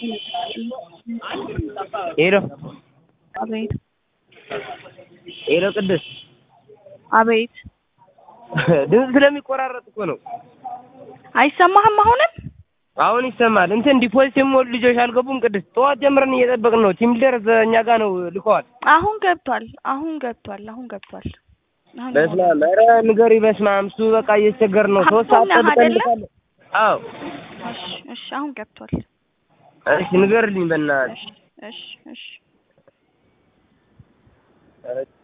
ሄሎ አቤት ሄሎ ቅድስት አቤት ድምፅ ስለሚቆራረጥ እኮ ነው። አይሰማህም? አሁንም አሁን ይሰማል። እንትን ዲፖዚት የሚሞሉ ልጆች አልገቡም። ቅድስት ጠዋት ጀምረን እየጠበቅን ነው። ቲም ሊደር እኛ ጋር ነው ልከዋል። አሁን ገብቷል። አሁን ገብቷል። አሁን ገብቷል። አሁን በስመ አብ ኧረ ንገሪ። በስመ አብ እሱ በቃ እየተቸገር ነው። ሶስት ሰዓት ሀብታም ነህ ጠብቀን አይደለ? ልካለን። አዎ እሺ፣ እሺ፣ አሁን ገብቷል። እሺ ንገርልኝ በእናትሽ። እሺ፣ እሺ፣ እሺ። ኧረ